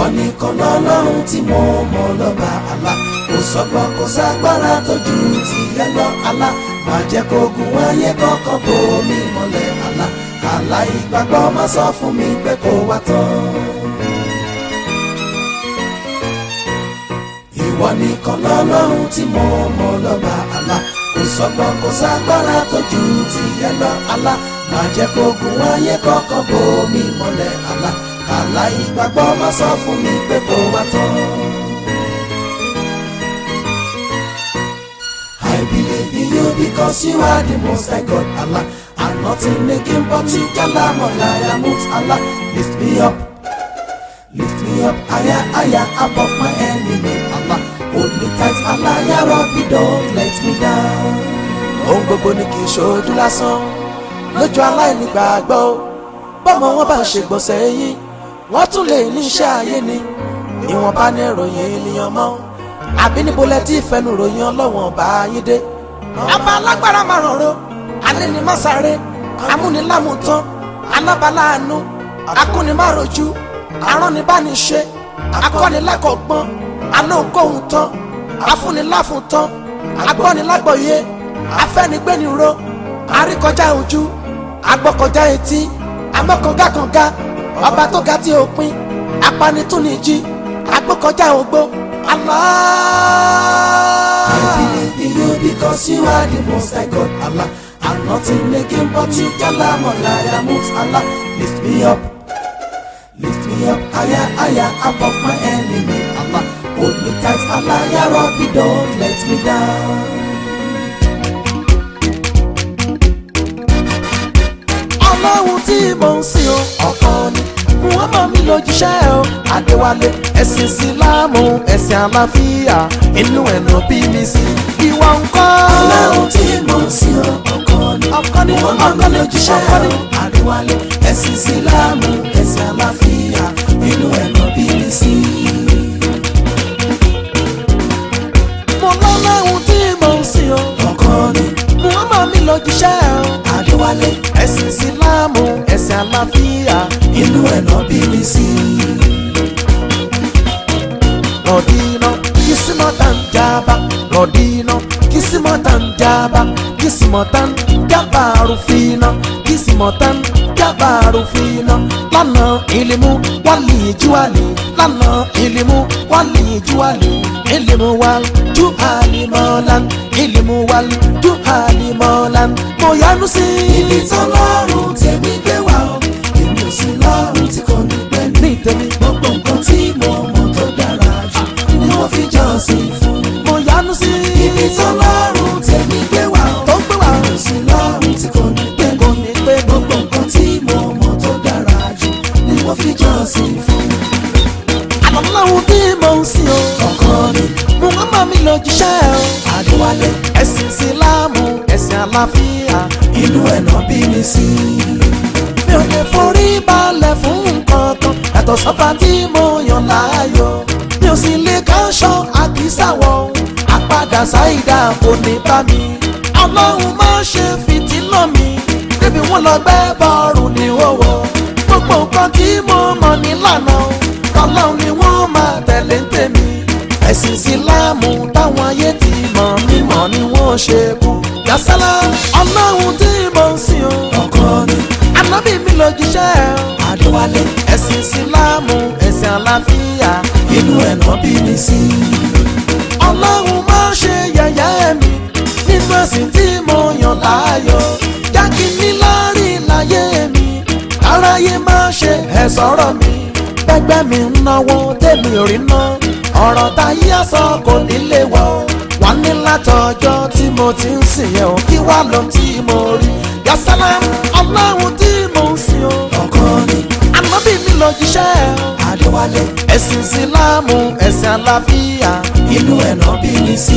ìwọ nìkan lọ́lọ́run tí mo mọ̀ lọ́ba àlá kò sọ́gbọ́n kò ságbára tó ju tìyẹ lọ àlá má jẹ́ kó gun ayé kọ́kọ́ bò mí mọ́lẹ̀ àlá àlá ìgbàgbọ́ má sọ fún mi pé kò wá tán. ìwọ nìkan lọ́lọ́run tí mo mọ̀ lọ́ba àlá kò sọ́gbọ́n kò ságbára tó ju tìyẹ lọ àlá má jẹ́ kó gun ayé kọ́kọ́ bò mí mọ́lẹ̀ àlá àlá ìgbàgbọ́ má sọ fún mi pé kò wá tán. I believe in you because you are the most high God Allah and nothing making but you Jalla Molaya Mut Allah lift me up lift me up higher higher above my enemy Allah hold me tight Allah ya Rabbi don't let me down. ohun gbogbo ni kì í ṣojú lásán lójú aláìnígbàgbọ́ bọ́mọ wọn bá ṣe gbọ̀nsẹ̀ yín wọ́n tún lè ní iṣẹ́ ayé ni ìwọ̀nba ní ìròyìn ènìyàn mọ́ àbí níbo lẹ tí ìfẹ́nu ròyìn ọlọ́wọ̀n bá yín dé. ọba alágbára máa rọ̀rọ̀ alẹ́ ni má sáré amúnilámùtán alábàláàánú akúnimárojú aránibániṣe akọ́nilẹ́kọ̀ọ́gbọ́n alóńkóhun tán afúniláfùntán agbọ́nilágbọ̀yé afẹ́nigbéniró àríkọjá ojú agbọ́kọjá etí amọ́kàngákànga ọba tó ga tí ó pin apanitúnijì agbọ́kọjá ogbó Allah. I believe in you because you are the most high God Allah and nothing making but you Jalla Molaya Mut Allah lift me up lift me up higher higher above my enemy Allah hold me tight Allah ya Rabbi don't let me down. ọlọ́run tí mò ń sìn o ọ̀kan ni muhammed mi lójúṣẹ́ o adéwálé ẹ̀sìn sílámù ẹ̀sìn àlàáfíà inú ẹ̀nà bí mi sí ìwà ńkọ́. ọlọ́run tí mò ń sìn o ọ̀kan ni ọ̀kan ni muhammed mi lójúṣẹ́ o adéwálé ẹ̀sìn sílámù ẹ̀sìn àlàáfíà inú ẹ̀nà bí mi sí. mo lọ́lọ́run tí mò ń sìn o ọ̀kan ni muhammed mi lójúṣẹ́ o adéwálé ẹ̀sìn sílámù ẹ̀sìn àlàáfíà inú ẹ̀nà bí mi sí. rọ̀dínà kìsìmọ̀tàn jábá rọ̀dínà kìsìmọ̀tàn jábá kìsìmọ̀tàn jábá rúfin kìsìmọ̀tàn jábá rúfin lánà ìlímù wálì júwàlì lánà ìlímù wálì júwàlì ìlímù wàl júhàlì mọ́lán ìlímù wàl júhàlì mọ́lán mo yánu sí. ibi tọ́lọ́run tèmi gbé wá o èmi ò sí lọ́run tí kò ní pẹ́ ní tèmi gbogbo nǹkan tí mo mọ̀ tó dára jù ni mo fi jọ́sìn fún. mo yánu sí. ibi tọ́lọ́run tèmi gbé wá o tó gbé wá o èmi ò sí lọ́run tí kò ní pẹ́ kò ní pẹ́ gbogbo nǹkan tí mo mọ̀ tó dára jù ni mo fi jọ́sìn fún. àlọ́láhùn tí mo ń sìn o ọ̀kan ni muhammad mi lọ jíṣẹ́ o adéwálé ẹ̀sìn sílámù ẹ̀sìn àlàáfíà inú ẹ̀nà bí mi sí. mi ò lè forí balẹ̀ fún nǹkan kan yàtọ̀ sọ́ba tí mo yàn láàyò mi ò sì lè káṣọ àkísàwọ̀ àpadà ṣáìdá kò ní bá mi ọlọ́run má ṣe fìtínà mi débi wọn lọ gbẹ́ bọ́ọ̀rù ní wọ́wọ́ gbogbo nǹkan tí mo mọ̀ nílànà ọlọ́run ni wọ́n máa tẹ̀lé ń tèmi ẹ̀sìn síláàmù táwọn ayé ti mọ̀ mímọ̀ ni wọ́n ṣe kú. yasala ọlọ́run tí mo ń sìn o. ọkọ ni. ànábì mi ló jíṣẹ́ o. adéwálé. ẹ̀sìn síláàmù ẹ̀sìn àlàáfíà inú ẹ̀nà bí mi sí. ọlọ́run má ṣe yẹ̀yẹ́ mi nínú ẹ̀sìn tí mo yàn láàyò. jákè ní láàrin láyé mi aráyé má ṣe ẹ̀ sọ̀rọ̀ mi. gbẹgbẹ́ mi ń náwó tèmi ò rí ná ọ̀rọ̀ táyé àsọ kò nílé wọ̀ ọ́ wà ní látọjọ́ tí mo ti ń sìn yẹn o kí wá lọ tí mo rí yasala ọlọ́run tí mo ń sìn o. ọkọ ni. ànábì mi lọ jíṣẹ́ o. adéwálé. ẹ̀sìn sílámù ẹ̀sìn àlàáfíà inú ẹ̀nà bí mi sí.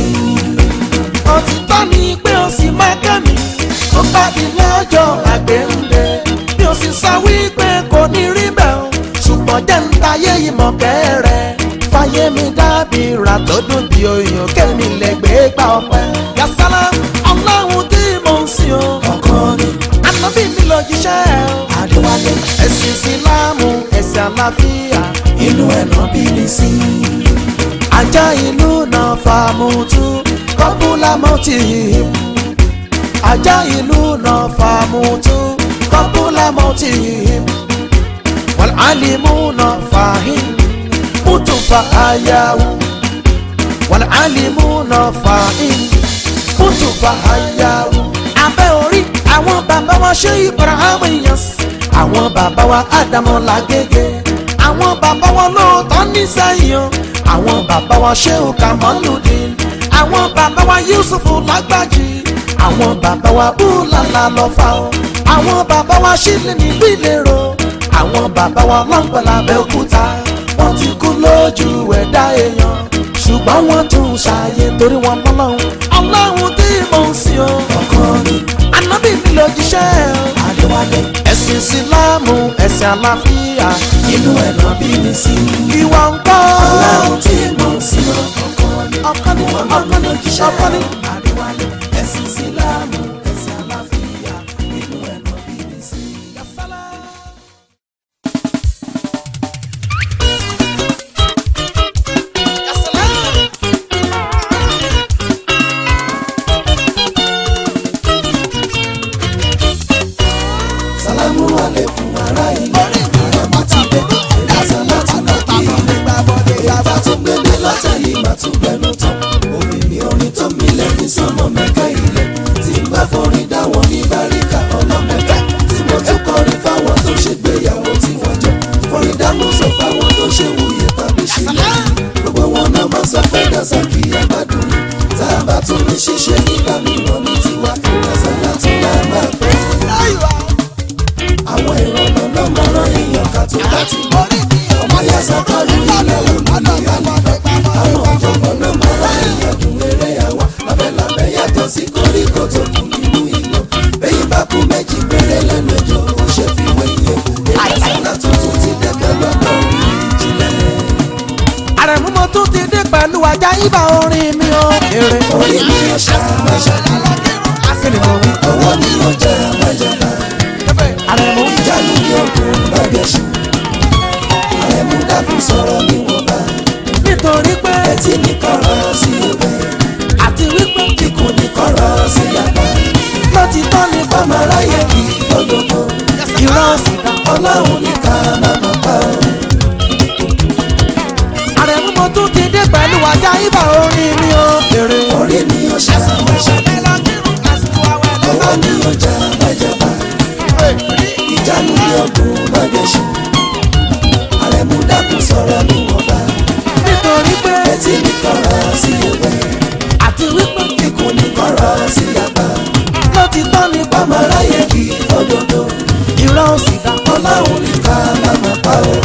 òtítọ́ ni pé o sì máa kẹ́ mi tó bá di lọ́jọ́ àgbéǹde mi ò sì sọ wípé kò ní rí bẹ́ẹ̀ o ṣùgbọ́n jẹ́ ń tayé ìmọ̀ kẹ́rẹ́ fàyè mi dábì rà tó dùn bí oyún kémi lè gbé gbà ọpẹ́. yasala ọlọ́run tí mo ń sìn o. ọkàn ni. ànábì mi lọ jíṣẹ́ o. adéwálé. ẹ̀sìn ìsìlámù ẹ̀sìn àlàáfíà inú ẹ̀nà bí mi sí. ajá ìlú náà fàmùtù kọ́bùlà mọ́tì ajá ìlú náà fàmùtù kọ́bùlà mọ́tì wal alimuna fàhìn mútu fàáyàwó wal alimuna fàhìn mútu fàáyàwó. abẹ́ orí àwọn bàbá wa ṣe Ibrahim Inyas àwọn bàbá wa Ádámù Lágége àwọn bàbá wa lóòótọ́ ní sẹ́yìn o àwọn bàbá wa Ṣéhù Kamaludin àwọn bàbá wa Yusufu Lágbájì àwọn bàbá wa Búlàlà Lọ́fà o àwọn bàbá wa Ṣílẹ̀ nílùú Ìlérò àwọn bàbá wa Lọ́ngbọ̀n l'Abẹ́òkúta wọ́n ti kú lójú ẹ̀dá èèyàn ṣùgbọ́n wọ́n tún ṣàyè torí wọn mọ́lọ́hún ọlọ́run tí mò ń sìn o ọkọ ni ànábì mi lójíṣẹ́ o adéwálé ẹ̀sìn ìsìláàmù ẹ̀sìn àlàáfíà inú ẹ̀nà bí mi sí. ìwà ń kọ́ ọlọ́run tí mo ń sìn ọkọ ni ọkọ ni ọkọ ni ọkọ ni. adéwálé ẹ̀sìn ìsìlámù ẹ̀sìn àlàáfíà inú ẹ̀nà bí mi sí. sálámù alẹ́kùn ará ilé àràmọ́ ti dé ẹ̀dá láti lọ kí ilé ìyá tún gbélé látàyè má tún gbẹnu tán òmìnir orin tó mi lẹ́ni sọmọ mẹ́ka ilẹ̀ tí n bá forin dáwọn ní báríkà ọlọ́mẹ́ka tí mo tún kọrin fáwọn tó ṣe gbéyàwó tí wọ́n jọ forin dámú sọ fáwọn tó ṣe wúyẹ tàbí ṣílẹ̀ gbogbo wọn náà máa sọ fẹ́ dàsá kí a má dùn tá a bá tún ní ṣíṣe nígbà mìíràn ní tiwa dàsá látún náà máa pẹ́ àwọn ìrọ̀lọ́ lọ́mọ rán èèyàn ká tó bá ti mọ́ ọmọ ya sákọ́lù ilẹ̀ òní àlè àwọn ọ̀jọ̀gbọ́n náà máa rán èèyàn dùn eré àwa lábẹ́lábẹ́ yàtọ̀ sí koríko tó kù nínú ìlú bẹ́yìn bá kú méjì péré lẹ́nu ẹjọ́ ó ṣe fi wé iye èyí sọ́nà tuntun ti dẹ́gbẹ́ lọ́dọ̀ orí ìjìnlẹ̀ àrẹ̀mú mo tún ti dé pẹ̀lú ajá ibà orin mi o. èrè orí mi ò ṣàmàṣà akínní mo wí. owó mi ò jẹ́ àmàjàká àrẹ̀mú ìjánu ní òkun bàgẹ́sù àrẹ̀mú dákun sọ̀rọ̀ níwọ̀nba nítorí pé ẹtí ní kọ́rọ̀ sí ọbẹ̀ àti wípé kíkún ní kọ́rọ̀ sí yàgbá ló ti tọ́ ní ọmọ bàmà aráyé kì í gbọ́dọ̀gbọ́ ìran sì dá. ọlọ́run ní ká má má pa ọ́ àrẹ̀mú mo tún ti dé pẹ̀lú ajá ibà orin mi o. èrè orí mi ò ṣàmàṣà owó mi ò já bàjẹ́bà ìjánu ní òkun bàgẹ́sù àrẹ̀mú dákun sọ̀rọ̀ níwọ̀nba nítorí pé ẹtí ní kọ́rọ̀ sí ọbẹ̀ àti wípé kíkún ní kọ́rọ̀ sí yàgbá ló ti tọ́ ní ọmọ bàmà aráyé kì í gbọ́dọ̀gbọ́ ìran sì dá. ọlọ́run ní ká má má pa ọ́.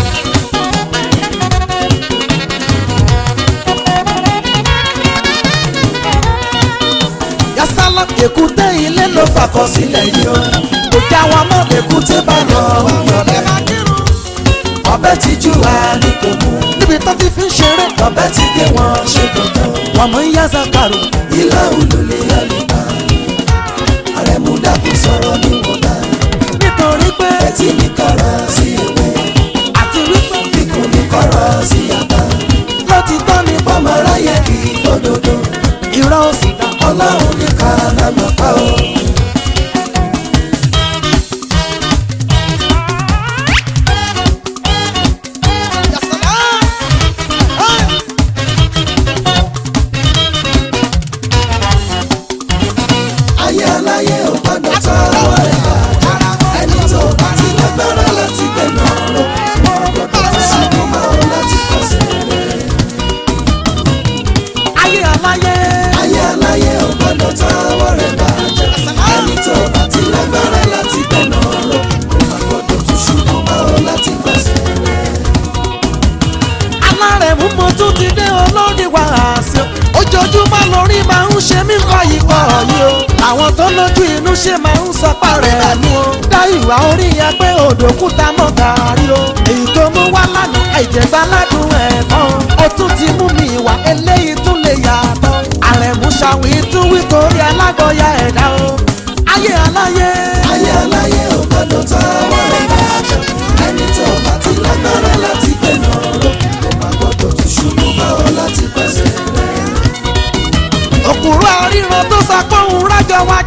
yasala èkúté ilé ló fàkọ sílẹ̀ yìí o. kò já wa mọ́ èkúté bá lọ yọ̀lẹ̀. ọbẹ̀ tí jù wá ní kò mú níbi tó ti fi ń ṣeré ọbẹ̀ tí gé wọn ṣe dandan wọ́n mọ̀ ń yá zakaro. ilá olùlé àlùbá àrẹ̀mú dákun sọ̀rọ̀ níwọ̀nba nítorí pé ẹtí ní kọ́rọ̀ sí ewé àti wípé kíkún ní kọ́rọ̀ sí yàgbá ló ti tọ́ ní bàmà ọmọ aráyé kì í gbọ́dọ̀dọ̀ ìran sì dá. ọlọ́run ní ká má má pa ọ́. ayé aláyé ò gbọ́dọ̀ tọ́ ọwọ́ rẹ̀ bàjẹ́ ẹni tó bá ti lágbára láti gbẹ̀nà rẹ̀ ọgbọ́dọ̀ tó ṣubú mọ́ ọ láti pàṣẹ rẹ̀. ayé aláyé ayé aláyé ò gbọ́dọ̀ tọ́ ọwọ́ rẹ̀ bàjẹ́ ẹni tó bá ti lágbára láti gbẹ̀nà rẹ̀ ọgbọ́dọ̀ tó ṣubú mọ́ ọ láti pàṣẹ rẹ̀. alárẹ̀mú mo tún ti dé olórí wàásù ojoojúmọ́ lórí máa ń ṣe mí kọ́ ikọ̀ yìí o àwọn tó lójú inú ṣe máa ń sọ pàrẹ̀ mú o dá ìwà orí yẹn pé òdòkúta mọ́ gàrí o èyí tó mú wá lánàá àìjẹ̀gbá ládùn ẹ̀kọ́ o tún ti mú mi wá eléyìí tún lè yàtọ̀ àrẹ̀mú ṣàwìn tún wí torí alágbọ̀ọ́yà ẹ̀dá o ayé aláyé ayé aláyé ò gbọ́dọ̀ tọ́ ọwọ́ rẹ̀ bàjẹ́ ẹni tó bá ti lágbára láti gbẹ̀nà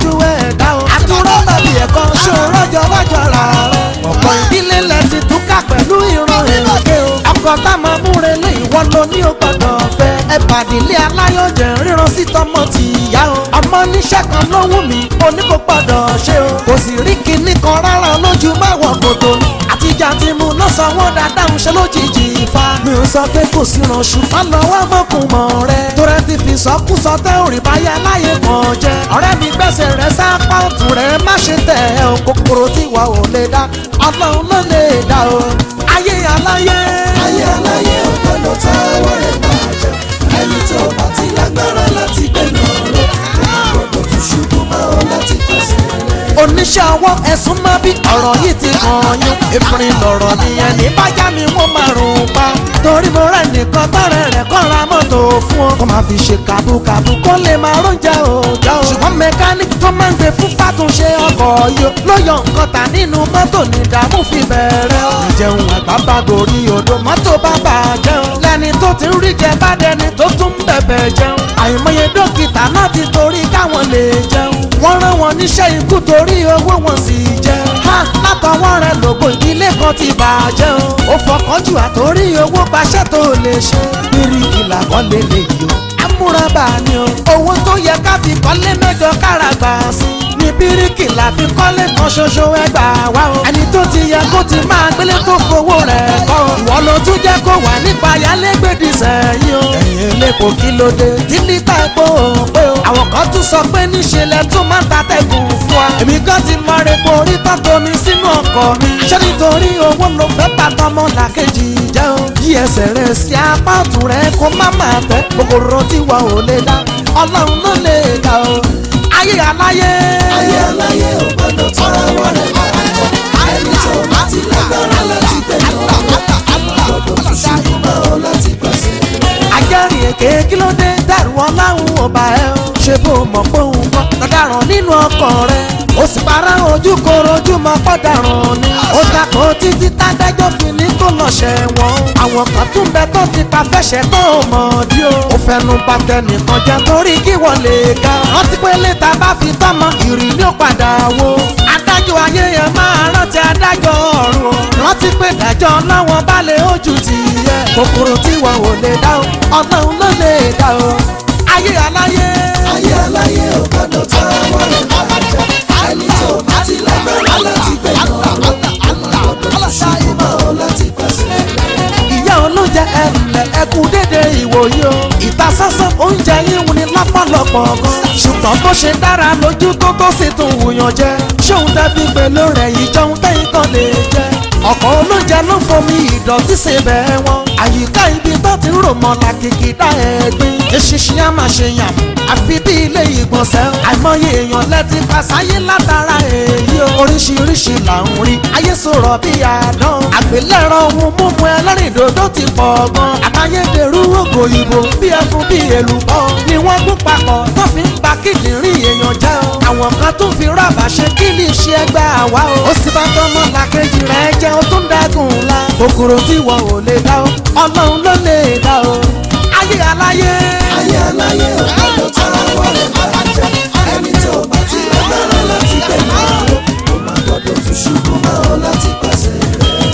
tọ́jú ẹ̀dá o. àtúrọ̀ tàbí ẹ̀kọ́ ṣòro jọwọ́jọ ra rẹ̀. ọ̀pọ̀ ìdílé lẹ ti túká pẹ̀lú ìran èrè o. ọkọ̀ tá máa múre lé ìwọ ló ní o gbọ́dọ̀ fẹ́. ẹ pàdílé aláyọ̀jẹ̀ ríran sí tọmọ ti ìyá o. ọmọ níṣẹ́ kan ló wù mí o ní kò gbọ́dọ̀ ṣe o. kò sì rí kinní kan rárá lójú máwọ̀ kòtò ni. àtijọ́ àti mu náà sanwó dáadáa ń ṣe lójijì ìfa. mi ò sọ pé kò sí ràn ṣùgbọ́n lọ́wọ́ mọ̀kùnmọ̀ rẹ̀. torẹ́ ti fi sọkúsọ tẹ́ òrì báyà láyé kan jẹ́. ọ̀rẹ́ mi gbẹ́sẹ̀ rẹ̀ sápá ọ̀tún rẹ̀ má ṣe tẹ̀ ẹ́ o. kòkòrò tí wà ò lè dá ọlọ́run ló lè dá o. ayé aláyé. ayé aláyé ò gbọ́dọ̀ táwọ́ rẹ̀ bàjẹ́ ẹni tó bá ti lágbára láti gbẹ̀nà rẹ̀ kò gbọ́dọ̀ tún ṣubú mọ́ ọ láti pèsè rẹ̀. oníṣẹ́ ọwọ́ ẹ̀sùn máa bí ọ̀rọ̀ yìí ti hàn yín ìfìrín lọ̀rọ̀ nìyẹn ní bájá mi wọ́n máa rùn pa torí mo rẹ̀ nìkan tọ́rẹ̀ rẹ̀ kọ́ ra mọ́tò fún ọ kó máa fi ṣe kàbúkàbú kó lè máa róúnjẹ òòjọ́ o ṣùgbọ́n mẹkáníkì tó máa ń gbé fún fàtúnṣe ọkọ̀ yìí ló yọ nǹkan tà nínú mọ́tò ní ìdààmú fi bẹ̀rẹ̀ o ìjẹun àgbà bá gorí odò mọ́tò bá bàjẹ́ o lẹ́ni tó ti ń rí jẹ bá dẹni tó tún ń bẹ̀bẹ̀ jẹun àìmọye dókítà náà ti torí káwọn lè jẹun wọ́n rán wọn níṣẹ́ ikú torí owó wọn sì jẹ́. ha látọwọ́ rẹ lògùn ìdílé kan ti bàjẹ́ o. ó fọkànjú àtórí owó gbaṣẹ́ tó lè ṣe. bíríkì làkọ́ lè lè yọ. amúrabà ni o. owó tó yẹ ká fi kọ́lé mẹ́jọ kára gbà sí. ní bíríkì la fi kọ́lé kan ṣoṣo ẹgbà wá o. ẹni tó ti yẹ kó ti máa gbélé tó fowó rẹ̀ kọ́ o. ìwọ ló tún jẹ́ kó wà nípa yálégbèdì sẹ́yìn o. ẹ̀yin elépo kí ló dé tí lítà epo ò pé o. àwọn kan tún sọ pé níṣẹ́ lẹ tún máa ń ta tẹ̀gùn fún wa. èmi kan ti mọ repo orí tọ́tò mi sínú ọkọ̀ mi. ṣé nítorí owó ló fẹ́ bá tọmọ làkejì jẹ́ o. yí ẹsẹ̀ rẹ̀ sí apá ọ̀tún rẹ̀ kó má máa tẹ́ kòkòrò tí wọ́n ò lè dá ọlọ́run ló lè dá o. ayé aláyé. ayé aláyé ò gbọ́dọ̀ táwọ́ rẹ̀ bàjẹ́ ẹni tó bá ti lágbára láti gbẹ̀nà rẹ̀ kò gbọ́dọ̀ tún ṣubú mọ́ ọ láti pèsè rẹ̀. ajẹ́rìí èké kí ló dé dàrú ọláhùn ọba ẹ o ṣe bó mọ̀ pé òun kọ́ lọ́daràn nínú ọkàn rẹ̀ ó sì para ojú koro ojú mọ́ pọ́daràn ni ó dàpọ̀ títí tádájọ́ fi ní kó lọ ṣẹ̀wọ̀n àwọn kan tún bẹ tó ti pa fẹ́ṣẹ̀ tó mọ̀ dí o ó fẹnu bà tẹnìkan jẹ́ torí kí wọ́n lè ga rántí pé létà bá fi tọ́mọ ìrì ní ó padà wo adájọ́ ayé yẹn máa rántí adájọ́ ọ̀run o rántí pé dájọ́ láwọn bá lè ojú ti yẹ kòkòrò tí wọn ò lè dá o ọlọ́run ló lè dá o ayé aláyé. ayé aláyé ò gbọ́dọ̀ táwọ́ rẹ̀ bàjẹ́ ẹni tó bá ti lágbára láti gbẹ̀nà rẹ̀ kò gbọ́dọ̀ tún ṣubú mọ́ ọ láti pèsè rẹ̀. ìyá olóúnjẹ ẹnlẹ ẹkú dédé ìwòye o ìta sánsán oúnjẹ yín wù ní lápọ̀lọpọ̀ gan ṣùgbọ́n bó ṣe dára lójú tó tó sì tún wùyàn jẹ ṣóun tẹ́bí pẹ̀lú rẹ̀ yìí jọun tẹ́yìn kan lè jẹ ọ̀pọ̀ olóúnjẹ ló fomi ìdọ̀tí ṣe bẹ́ẹ̀ wọn àyíká ibi tó ti ń rò mọ́ làkìkì dá ẹ̀gbin eṣinṣin á máa ṣe yàn àfi bí ilé ìgbọ̀nsẹ̀ àìmọye èèyàn lẹ́tí pasáyé látara èyí o oríṣiríṣi là ń rí ayé sọ̀rọ̀ bí àdán àgbélẹ̀rọ ohun mímu ẹlẹ́rìndòdò ti pọ̀ gan àtayédèrú ògò ìbò bí ẹfun bí èlùbọ́ ni wọ́n gún papọ̀ tó fi ń ba kíndìnrín èèyàn jẹ́ o àwọn kan tún fi rábà ṣe kí ní ṣe ẹgbẹ́ àwa o ó sì bá tọmọ làkejì rẹ̀ jẹ́ ó tún dẹ́kun ńlá kòkòrò tí wọn ò lè dá o ọlọ́run ló lè dá o ayé aláyé. ayé aláyé ò gbọ́dọ̀ táwọ́ rẹ̀ bàjẹ́ ẹni tó bá ti lágbára láti gbẹ̀nà rẹ̀ kò má gbọ́dọ̀ tún ṣubú mọ́ ọ láti pèsè rẹ̀.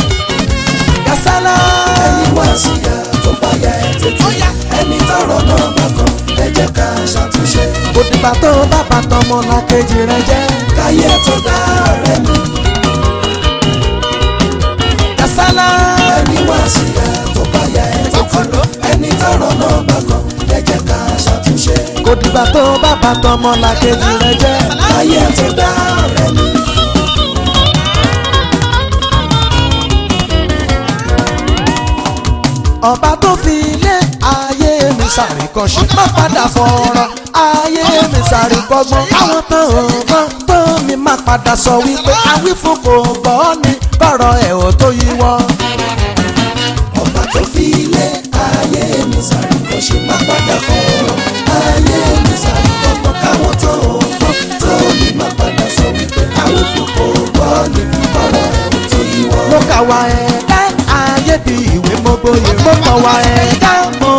yasala. ẹni wá síyá tó bá yẹ ẹ tètè ẹni tọrọ náà bá kan ẹ jẹ́ ká ṣàtúnṣe kò dìgbà tó bá bàtọ̀ ọmọ làkejì rẹ̀ jẹ́. káyé tó dá ọ̀rẹ́ mi yasala. ẹni wá síyá tó bá yẹ ẹ tètè ẹni tọrọ náà bá kan ẹ jẹ́ ká ṣàtúnṣe kò dìgbà tó bá bàtọ̀ ọmọ làkejì rẹ̀ jẹ́. káyé tó dá ọ̀rẹ́ mi. ọba tó fi ilé ayé mi ṣàríkọ́ṣe má padà fọ̀rọ̀ ayé mi ṣàríkọ́gbọ́n káwọn tán ọgbọ́n tó mi má padà sọ wípé awífún kò gbọ́ ni kọ̀rọ̀ ẹ̀ ò tó yíwọ́. ọba tó fi ilé ayé mi sáré kó ṣe má padà fọ́ọ̀rọ̀ ayé mi sáré kọ́kọ́ káwọn tó gbọ́ tó ní má padà sọ wípé àwọn fòkò gbọ́ ní ọ̀rọ̀ ẹ̀ tó yíwọ́. mo kà wá ẹ̀dá ayé bí ìwé mo gboyè mo kàn wá ẹ̀dá mo tún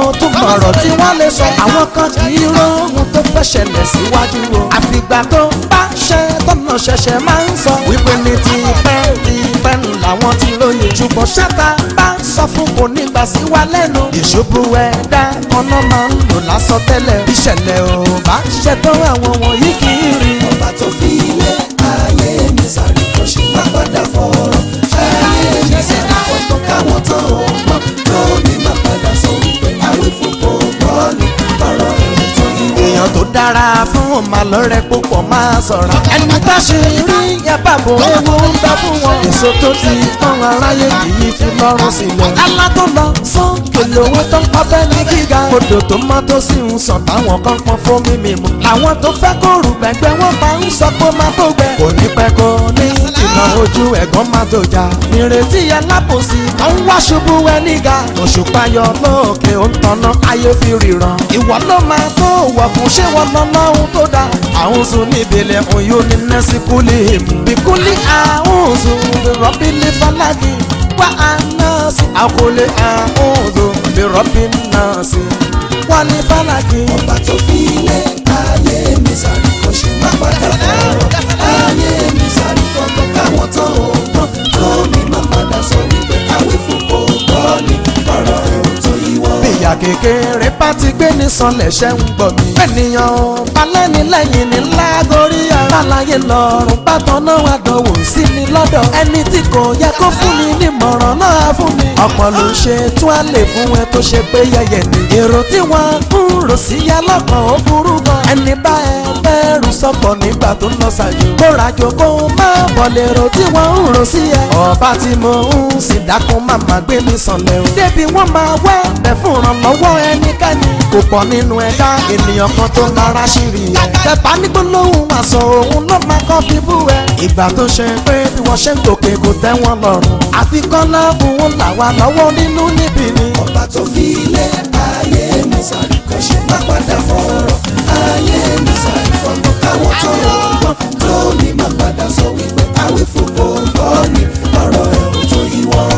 ọ̀rọ̀ tí wọ́n lè sọ àwọn kan kì í róhun tó fẹ́ ṣẹlẹ̀ síwájú o àfìgbà tó bá ṣe tọ́nà ṣẹ̀ṣẹ̀ máa ń sọ wípé ní ti pẹ́ ti pẹ́ nù làwọn ti lóye ṣùgbọ́n ṣáta bá ń sọ fún kò ní gbà sí wa lẹ́nu ìṣubú ẹ̀dá ọ̀nà máa ń lò lásán tẹ́lẹ̀ ìṣẹ̀lẹ̀ ò bá ṣe tó àwọn wọ̀nyí kì í rí ọba tó fi ilé ayé mi sáré kó ṣe má padà fọ̀rọ̀ ayé mi sáré kó tó káwọn tán ò mọ̀ tó ní má padà sọ wípé àwí fún kò gbọ́ ní ọ̀rọ̀ ẹ̀rù tó yí wọ́n. èèyàn tó dára fún ọmọ lọ́rẹ́ púpọ̀ máa sọ̀rọ̀. ẹni tá ṣe rí yababo ewu ń bẹ fún wọn. èso tó ti pọ́n aráyé kìí fi lọ́rùn sílẹ̀. alá tó lọ sókè lówó tó ń pọ́ bẹ́ẹ̀ ní gíga. odò tó mọ́ tó sì ń sàn táwọn kan pọn fún mímì mu. àwọn tó fẹ́ kó rù gbẹ̀gbẹ́ wọn máa ń sọ pé má tó gbẹ. kò ní pẹ́ kó ní ìná ojú ẹ̀gbọ́n má tó jà. ìrètí alábòsí tó ń wá ṣubú ẹ níga. òṣùpá yọ lóòkè ó ń tanná ayé fi ríran. ìwọ ló máa tó wọ̀ fún ṣé wọn lọ lọ́hún tó dáa. àwọn sùn níbẹ̀lẹ̀ oyún ní nẹ́sì kúlì mú. bíkúlì àwọn sùn rọ́bì lè falagi. wá àná sí àkọlé àwọn sùn rọ́bì náà sí. wá ní falagi. ọba tó fi ilé ayé mi sáré kó ṣe má padà fọ̀rọ̀ ayé mi sáré kó tó káwọn tán ò mọ̀ tó ní má padà sọ wípé àwí fún kò gbọ́ ní ọ̀rọ̀ ẹ̀rù tó yí wọ́n. bíyà kékeré bá ti gbé ní sanlẹ̀ ṣẹ́ ń gbọ́ mi. ènìyàn balẹ̀ni lẹ́yìn ní lágorí ara. balaye lọ́rùn bàtàn náà wà dánwò sí ni lọ́dọ̀. ẹni tí kò yẹ kó fún mi nímọ̀ràn náà fún mi. ọ̀pọ̀ ló ṣe tún á lè fún ẹ tó ṣe pé yẹyẹ ni. èrò tí wọ́n ń rò sí ya lọ́kàn ó burú gan. ẹni bá ẹ bẹ́ẹ̀rù sọ̀pọ̀ nígbà tó ń lọ ṣàjò. kó rajo kó má bọ̀ lérò tí wọ́n ń rò sí ẹ. ọba tí mo ń sì dákun máma gbé mi sànlẹ̀ o. débi wọ́n máa wá bẹ̀ fún ìrànlọ́wọ́ ẹnikẹ́ni. kò pọ̀ nínú ẹ̀dá ènìyàn kan tó kára ṣìrì ẹ̀. bẹ́ẹ̀ ní gbólóhùn àṣọ òun ló máa kọ́ fi bú ẹ. ìgbà tó ṣe pé bí wọ́n ṣe ń gòkè kò tẹ́ wọn lọ́rùn. àfikún láàbùn là wà lọ́wọ́ nínú níbi ni. ọba tó fi ilé ayé mi sáré kó ṣe má padà fọ̀rọ̀ ayé mi sáré kó tó káwọn tán ò mọ̀ tó ní má padà sọ wípé àwí fún kò gbọ́ ní ọ̀rọ̀ ẹ̀rù tó yí wọ́n.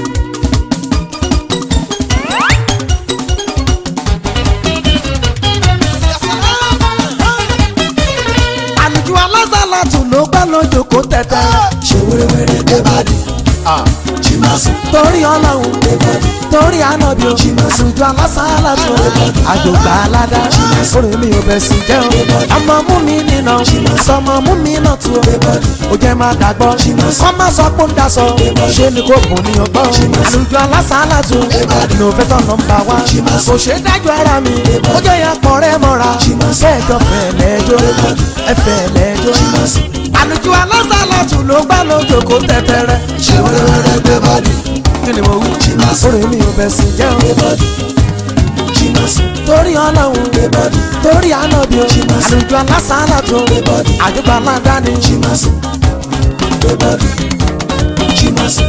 àlùjọ alásàlátù ló gbá lójó kó tẹ̀tẹ̀. ṣe wẹ́rẹ́wẹ́rẹ́ dé bàdí jí máa sùn torí ọlọ́run dé bàdí torí ànábì o àlùjọ alásàlátù àjògbà aládá orí mi ò bẹ̀ sí jẹ́ o ọmọ mú mi nínà sọmọ mú mi náà tu o ó jẹ́ máa dàgbọ́ kọ́ máa sọ pé ó ń daṣọ ṣé ni kò kùn ní ọgbọ́n àlùjọ alásàlátù ní òfẹ́ tọ̀ nọmba wá kò ṣe é dájú ara mi ó jẹ́ ya pọ̀ rẹ́ mọ́ra kẹ́ẹ̀jọ fẹ̀lẹ́jọ́ ẹ̀fẹ̀lẹ́jọ́ àlùjọ alásàlátù ló gbá lójó kó tẹ̀tẹ̀rẹ̀ ṣe wẹ́rẹ́wẹ́rẹ́ dé bàdí kí ni mo wí orí mi ò bẹ̀ sí jẹ́ o dé bàdí jí máa sùn torí ọlọ́run dé bàdí torí ànábì o àlùjọ alásàlátù àjọgbà aládàáni jí máa sùn dé bàdí jí máa sùn.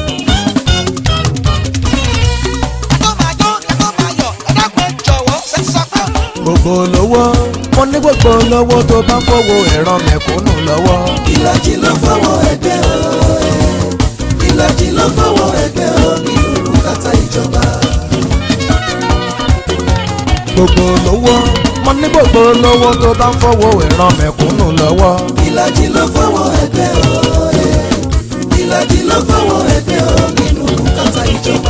gbogbo lówó mo ní gbogbo lówó tó bá fowó ẹ̀rọ mẹ̀kúnnù lọ́wọ́. ìlàjì ló fọwọ́ ẹgbẹ́ o ìlàjì ló fọwọ́ ẹgbẹ́ o nínú kàtà ìjọba. gbogbo lówó mo ní gbogbo lówó tó bá fowó ẹ̀rọ mẹ̀kúnnù lọ́wọ́. ìlàjì ló fọwọ́ ẹgbẹ́ o ìlàjì ló fọwọ́ ẹgbẹ́ o nínú kàtà ìjọba.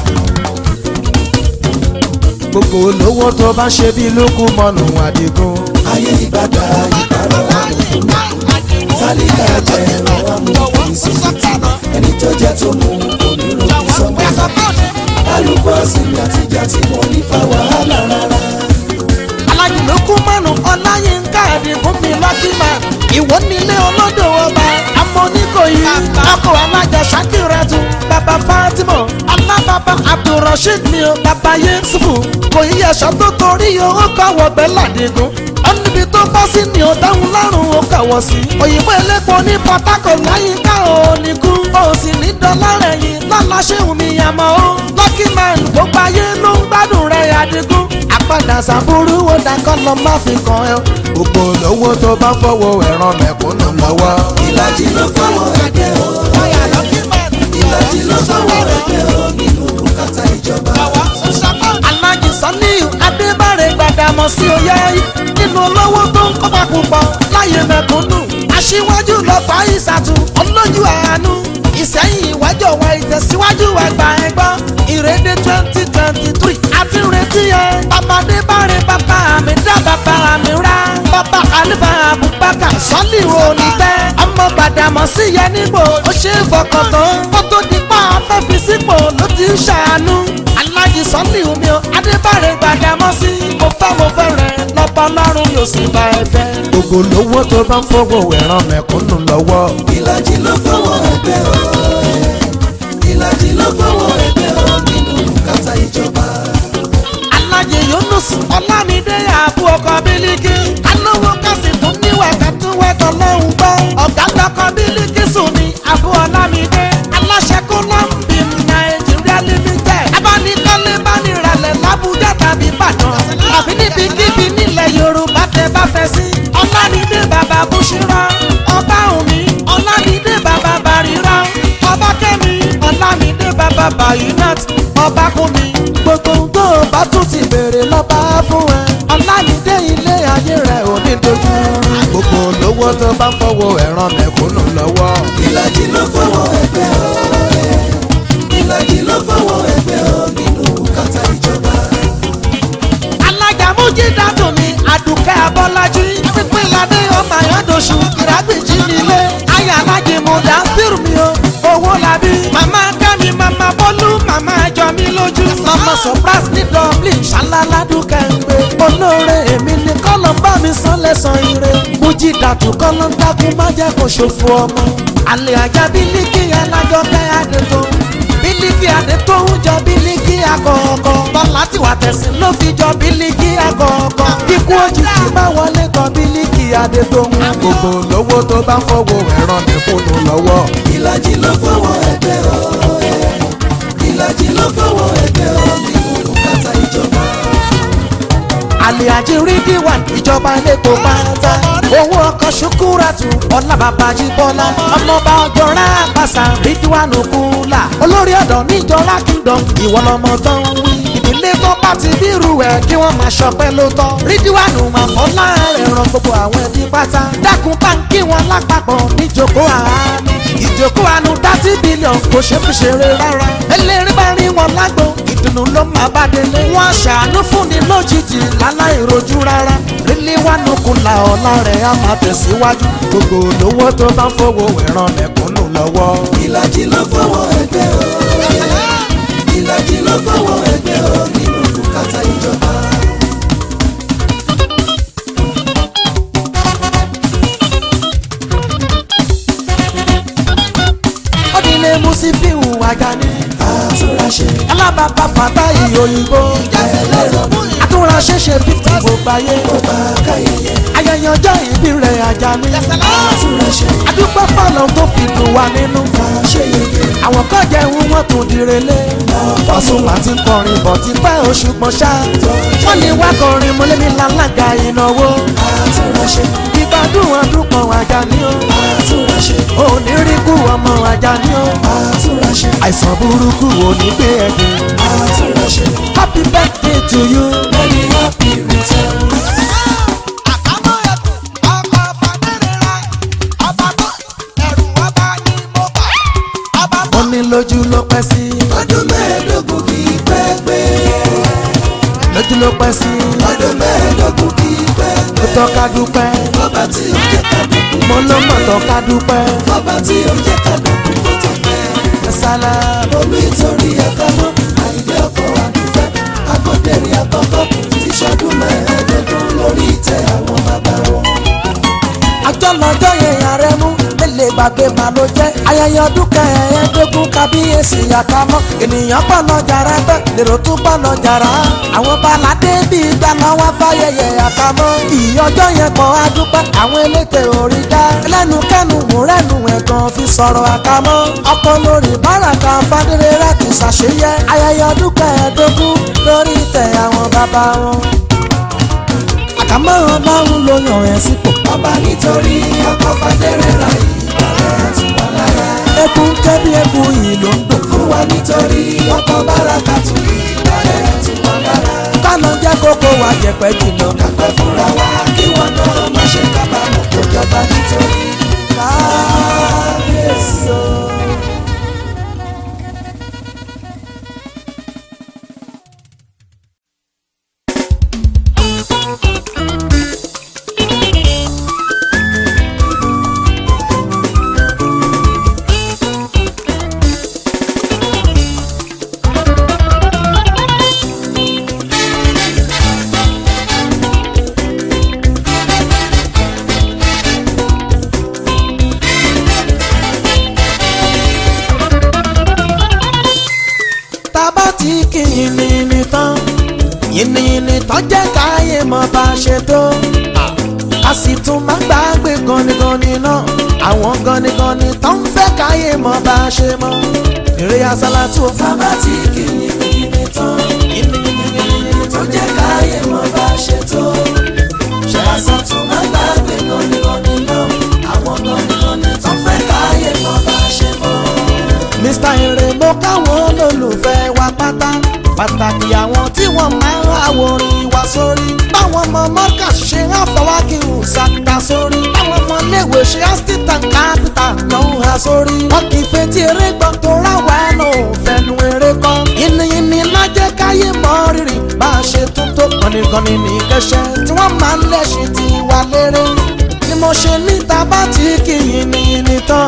gbogbo lówó tó bá ṣe bí lókun mọ́nù àdìgún. ayé ìbàdà ìbàrọ̀ àmùfún tálíkà jẹ́ ọ̀rọ̀ àmùfún ìsìnkú ẹni tó jẹ́ tó mú onírúurú sọ́mọ́ kálukú ọ̀sìn àtijọ́ tí mo ní fa wàhálà rárá. alájì lókun mọ́nù ọláyínká àdìgún mi lọ́kìmá ìwọ nílé olódò ọba amóníkòyí ọkọ̀ alájà ṣàkírẹ́tù bàbá fatima alábàbà abdulrasheed mi ò bàbá yéṣùfù kò yí ẹ̀ṣọ́ tó torí owó kọ̀wọ́ bẹ́ẹ̀ ládìgún ó níbi tó bọ́ sí ni ò dáhùn lárùn ó kàwọ́ sí òyìnbó elépo ní port harcourt láyínká ò ní kú ó sì ní dọ́là rẹ̀ yìí lálàṣẹ́hùn mi àmọ́ ó lucky man gbogbo ayé ló ń gbádùn rẹ̀ àdìgún àpàdà sàbúrú ó dákọ́ lọ má fi kàn ẹ́ gbogbo lówó tó bá fọwọ́ ẹ̀rọ mẹ̀kúnnù lọ́wọ́. ìlàjì ló fọwọ́ ẹgbẹ́ o ìlàjì ló fọwọ́ ẹgbẹ́ o nínú kàtà ìjọba. alájì saniu mọ̀ sí oyè nínú olówó tó ń kọ́pà púpọ̀ láyé mẹ̀kúnnù aṣíwájú lọ fà ìsàtù olójú àánú ìsẹ́yìn ìwájú wa ìtẹ̀síwájú àgbà ẹ̀gbọ́n ìrèdè twenty twenty three àti ìrètí yẹn bàbáde báre bàbá mi dá bàbá mi rá bàbá àlùfà Abubakar sọ́lì òní tẹ́ ọmọ gbàdàmọ́ sí yẹn nígbò ó ṣe é fọkàn tán kó tó di pa afẹ́fi sípò ló ti ń ṣàánú alájí sọ́lì omi o adébárè gbàdàmọ́ sí mo fẹ́ mo fẹ́ rẹ̀ lọ́pọ̀ lọ́rùn yóò sì bá ẹ fẹ́. gbogbo lówó tó bá ń fọwọ́ ẹ̀ràn mẹ̀kúnnù lọ́wọ́. ìlàjì ló fọwọ́ ẹgbẹ́ o ìlàjì ló fọwọ́ ẹgbẹ́ o nínú kàtà ìjọba. alájẹ yunus ọlámídé àbú ọkọ bílíkì alówó kásì tún níwà kẹtùwẹtọ lọhùn gbọ ọgá lọkọ bílíkì sùnmi àbú ọlámídé aláṣẹ kọlọmbì nàìjíríà limited abánikọ́lé bániralẹ̀ làbújá tàbí ìbàdàn àbí níbikíbi nílẹ̀ yorùbá tẹ bá fẹ́ sí ọlámídé bàbá búṣírà ọba òní ọlámídé bàbá bàrírà ọba kẹ́mi ọlámídé bàbá bayinat ọba kúmi gbogbo ohun tó o bá tún ti béèrè lọ́ba fún ẹ. ọ̀làmídé ilé ayé rẹ̀ ò ní dojú. gbogbo olówó tó bá ń fọwọ́ ẹ̀ràn mẹ̀kúnnù lọ́wọ́. ìlàjì ló fọwọ́ ẹgbẹ́ o ìlàjì ló fọwọ́ ẹgbẹ́ o nínú kàtà ìjọba. alájà mújídà tún mi àdùkẹ́ abọ́lájí pípínládé ọmọ àyàndóṣù ìrágbèjì nílé ayé alájì mo dá fírù mi o owó làbí màmá kẹ́mi màmá bọ́lú màmá jọ mi lójú màmá surprise ní dublin ṣáláládùkẹ́ ń gbé olóore èmi ni kọ́lọ̀ bá mi san lẹ́sàn ire mújídà tún kọ́lọ̀ ń dákun má jẹ́ kó ṣòfò ọmọ àlè ajá bílíkì alájọkẹ́ àdètò bílíkì àdètò ń jọ bílíkì àkọ́kọ́ bọ́lá tí wà tẹ̀sìn ló fi jọ bílíkì àkọ́kọ́ ikú òjijì bá wọlé kan bílíkì àdètò ń gbogbo lówó tó bá ń fọwọ́ ẹ̀ràn mẹ́kúnnù lọ́wọ́. ìlàjì ló fọwọ́ ẹgbẹ́ o ìlàjì ló fọwọ́ ẹgbẹ́ o nínú kàtà ìjọba. àlè àjírí díwà ìjọba lẹ́kọ̀ọ́ pátá owó ọkọ̀ ṣukúrátù ọlábàbàjì bọ́lá ọmọọba ọjọ́ra àpàṣà rídíwánù kúlà olórí ọ̀dọ́ níjọra kingdom ìwọ lọmọ tó ń wí ìdílé tó bá ti bírù ẹ̀ kí wọ́n máa ṣọpẹ́ ló tọ́ rídíwánù máa fọ́ láàrin ran gbogbo àwọn ẹbí pátá dákun báńkì wọn lápapọ̀ níjókòó àánú ìjókòó àánú thirty billion kò ṣe fi ṣeré rárá eléré bá rí wọn lágbo ìdùnnú ló máa bá délé wọn ṣàánú fún ni lójijì láláì rojú rárá rílé wà nùkú la ọ̀la rẹ̀ á máa tẹ̀síwájú gbogbo olówó tó bá ń fowó ẹ̀ràn mẹ̀kúnnù lọ́wọ́. ìlàjì ló fọwọ́ ẹgbẹ́ o ìlàjì ló fọwọ́ ẹgbẹ́ o nínú kàtà ìjọba. ọdínlé musifiu ajani àtúnráṣe alábàbà fàtáyì òyìnbó àtúnraṣe ṣe fífi gbogbo ayé ọba káyẹyẹ ayẹyẹ ọjọ́ ìbí rẹ̀ ajani àtúnráṣe adúpẹ́ fọlọ́ tó fi dùn wá nínú àṣeyẹyẹ àwọn kan jẹun wọn tún direle Pasuma ti kọrin bọ̀ ti pẹ́ oṣù pọ̀ ṣá wọ́n ní wá kọrin mọ́lẹ́mí lálága ìnáwó àtúnráṣe ìgbádùn ọdún kan Àjàní o àtúnráṣe oníríkù ọmọ Àjàní o àtúnráṣe àìsàn burúkú ò ní gbé ẹ̀gbìn àtúnráṣe happy birthday to you. many happy returns. àkámọ́ ẹkùn ọkọ̀ fàdérera ọba tó ẹ̀rù ọba ní mo bá ọba tó. wọ́n ní lójú ló pẹ́ sí ọdún mẹ́ẹ̀ẹ́dógún kì í pẹ́ pé lójú ló pẹ́ sí ọdún mẹ́ẹ̀ẹ́dógún kì í pẹ́ ó pé tọ́ka dúpẹ́ ọba tí ó jẹ́ ká dùnkù mo ló mọ̀ tọ́ka dúpẹ́ ọba tí ó jẹ́ ká dùnkù kó tó pẹ́. sálá olú ìtòrí àkàmọ́ àìgbé ọkọ̀ àdúfẹ́ akọ́dẹ̀rìn àkọ́kọ́ ti ṣọdún mẹ́ẹ̀ẹ́dógún lórí ìtẹ́ àwọn bàbá wọn. ọjọ́ lọ́jọ́ yẹn ààrẹ mú lè gbàgbé mà ló jẹ́ ayẹyẹ ọdún kẹẹ̀ẹ́dógún kábíyèsí àkámọ́ ènìyàn pọ̀ lọ jàrá ẹgbẹ́ lèrò tún pọ̀ lọ jàrá àwọn baládé bíi gbaná wá fáyẹyẹ àkámọ́ ìyọjọ́ yẹn kọ́ adúpẹ́ àwọn elétè orí dá lẹ́nu kẹ́nu múrẹ́nu ẹ̀gàn fi sọ̀rọ̀ àkámọ́ ọkọ lórí báràkà fadéré rẹ̀ ti ṣàṣeyẹ ayẹyẹ ọdún kẹẹ̀ẹ́dógún lórí ìtẹ̀ àwọn bàbá wọn àkámọ́ ọlọ́run ló yàn ẹ́ sípò ọba nítorí ọkọ̀ fàdérẹ́ ra ìbàrẹ̀ tún wà lára. ẹkún kẹ́bí ẹkún yìí ló ń dùn. fún wa nítorí ọkọ̀ báràkà tún ìbàrẹ̀ tún wà lára. kánà jẹ́ kó kó wa jẹ̀pẹ́ jìnnà. kápẹ́ fúnra wa kí wọ́n náà má ṣe kábàámọ̀ kó jọba nítorí kábíyèsí o. tábà tí kì í yìnyín tán yìnyín tán jẹ́ káyé mọ́ bá a ṣe tó a sì tún máa gbàgbé ganigani náà àwọn ganigani tó ń fẹ́ káyé mọ́ bá a ṣe mọ́ eré asálàtú tábà tí kì í yìnyín tán tó jẹ́ káyé mọ́ bá ṣe tó ṣe àsọtún má gbàgbé gọ́nigọ́ni náà àwọn gọ́nigọ́ni tó fẹ́ káyé mọ́ bá ṣe mọ́. Mr. Ere mo káwọn olólùfẹ́ wa pátá pàtàkì àwọn tí wọ́n máa ń àwòrán wa sórí báwọn ọmọ mọ́kà ṣe ń fọwọ́kì ṣàtà sórí báwọn ọmọ iléèwé ṣe ásítà kápítà náà ń ha sórí wọn kì í fetí eré gbọ́ tó ráwa ẹnu òfẹnu eré kọ́ yìnyínní lájẹ́ káyé mọ́ rírì bá a ṣe tún tó kọ́nìkọ́nì ní kẹsẹ̀ tí wọ́n máa ń lẹ́sìn tí wà lérè ni mo ṣe níta bá ti kí yìnyínní tán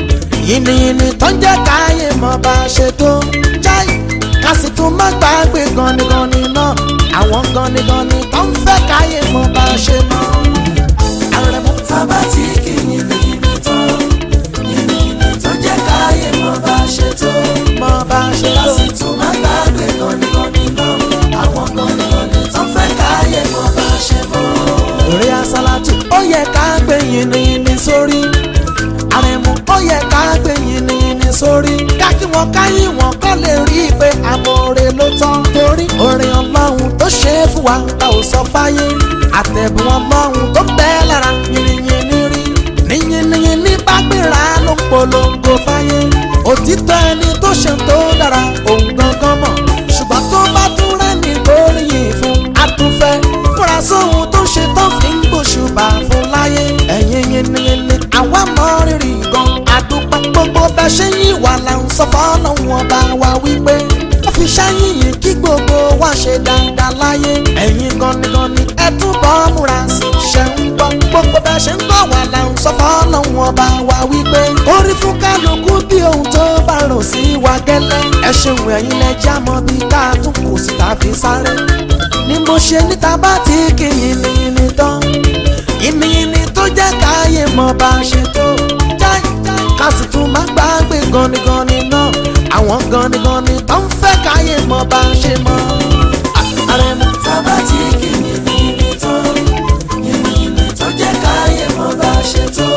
yìnyínní tó ń jẹ́ káyé mọ́ bá a ṣe tó jáì ká sì tún má gbàgbé ganigani náà àwọn ganigani tó ń fẹ́ káyé mọ́ bá a ṣe mọ́. Àrẹ̀mú tábà tí kì í yìnyín tán yìnyín tó jẹ́ káyé mọ́ bá ṣe tó mọ́ bá a ṣe ká tó. sì tún má gbàgbé gọ́nigọ́ni náà àwọn gọ́nigọ́ni tó fẹ́ káyé mọ́ bá ṣe mọ́. Eré asálàtù ó yẹ ká gbé yìnyínní sórí. Àrẹ̀mú ó yẹ ká gbé yìnyínní sórí. Ká kí wọn káyìn wọn kọ́ lè rí i pé àmọ̀ọ́rẹ́ ló tán. Torí orin ọlọ́run tó ṣe é fún wa ta ò sọ fáyé. Àtẹ̀bùn ọlọ́run tó bẹ́ẹ̀ lára yìnyínní rí. Níyìnyínní bá gbéra ló ń polongo fáyé. Òtítọ́ ẹni tó ṣe tó dára òun gangan mọ̀. Ṣùgbọ́n tó bá tún rẹ́ni gbóríyìn fún àtúnfẹ́. Múra sóhun tó ṣe tán fi ń gbòṣùbà fún láyé. Ẹ̀yin yìnyínní àwa mọ rírì gan. Àdúpẹ́ gbogbo bẹ́ẹ̀ ṣe yín wà là ń sọ fọ́lọ́hún ọba wa wípé. Ó fi ṣẹ́yìn yìí kí gbogbo wa ṣe dáadáa láyé. Ẹ̀yin ganigani ẹ túbọ̀ múra sí ṣe ń gbọ́. Gbogbo bẹ́ẹ̀ ṣe ń gbọ́ wà là ń sọ fọ́lọ́hún ọba wa wípé. Orí fún kálukú bí ohun tó bá rò sí wa gẹ́lẹ́. Ẹ ṣeun ẹ̀yin lẹ já mọ́ bí ká tún kù sí tàbí sáré. Ni mo ṣe níta bá ti kí yìnyín tán. Yìnyín tó jẹ́ káyé mọ́ bá ṣe tó. Jáì ká sì tún má gbàgbé ganigani náà. Àwọn ganigani tó ń fẹ́ káyé mọ́ bá ṣe mọ́. Àrẹ̀mú tábà tí kì í yìnyín tán yìnyín tó jẹ́ káyé mọ́ bá ṣe tó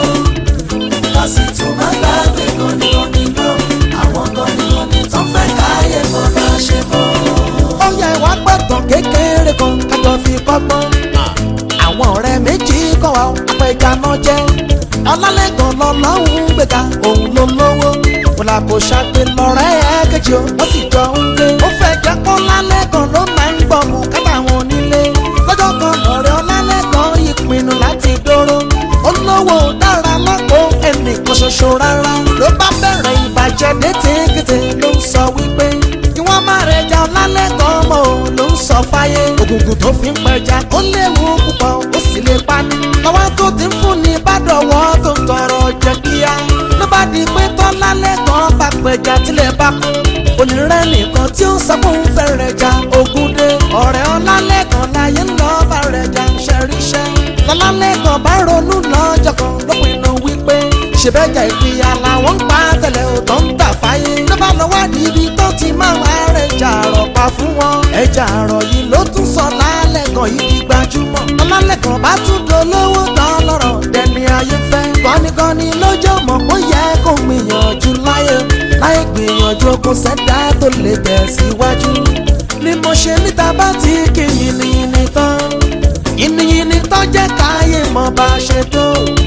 ká sì tún má gbàgbé gọ́nigọ́ni náà àwọn gọ́nigọ́ni tó fẹ́ káyé mọ́ bá ṣe mọ́. ó yẹ wá gbọ́dọ̀ kékeré kan kájọ fi kọ́gbọ́n. àwọn ọ̀rẹ́ méjì kọ́ wa apẹja náà jẹ́. ọlálẹ́gàn lọ́lọ́hún gbẹ̀gà òun ló lówó. wọ́n kò ṣàgbé lọ́rẹ́ ẹ̀ kejì o wọ́n sì jọ ń gbé. ó fẹ́ jẹ́ kó lálẹ́gàn ló máa ń gbọ́ mú kátà wọn onílé. lọ́jọ́ kan lọ́rẹ́ ọlálẹ́gàn yìí pinnu láti dóró. olówó dára lápò ẹnìkan ṣoṣo rárá. ló bá bẹ̀rẹ̀ ìbàjẹ́ létíkété ló ń sọ wípé kí wọ́n má rẹ̀ jà lálẹ́gàn mọ́ ò ló ń sọ fáyé. ògùngùn tó fi ń pẹja ó léwu púpọ̀ ó sì lè pani. lọ́wọ́ tó ti ń fún ni bá dọ̀wọ́ tó ń tọrọ jẹ kíá. ló bá di pé tọ́lá lẹ́gàn bá pẹja tilẹ̀ bá kú. onírẹ́ nìkan tí ó ń sọ fún fẹ́ rẹ̀ jà ogun dé. ọ̀rẹ́ ọlálẹ́gàn láyé ń lọ bá rẹ̀ jà ń ṣẹ̀ríṣẹ́. lọ́lálẹ́gàn bá ronú lọ́jọ́ kan ló pinnu wípé ṣèbẹ́jà ìpìyà làwọn ń pa tẹ̀lẹ̀ ò tó ń tà fáyé. ló bá lọ wádìí ibi tó ti máa wá rẹ̀ ẹja àrọ̀ pa fún wọn. ẹja àrọ̀ yìí ló tún sọ lálẹ́gàn yìí di gbajúmọ̀. lálẹ́gàn bá tún dolówó tán lọ́rọ̀ dẹni ayé fẹ́. gọ́nigọ́ni lójó mọ̀ kó yẹ kó gbìyànjú láyé. láyé gbìyànjú kó sẹ́dá tó lè tẹ̀síwájú. ni mo ṣe níta bá ti kí yìnyín tán. yìnyín tán jẹ́ káyé mọ̀ bá ṣe tó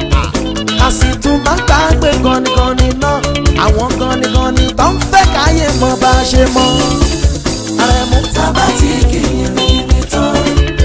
a sì tún máa ń gbàgbé ganigani náà àwọn ganigani tó ń fẹ́ káyé mọ bá a ṣe mọ. Àrẹ̀mú tábà tí kì í yìnyín tán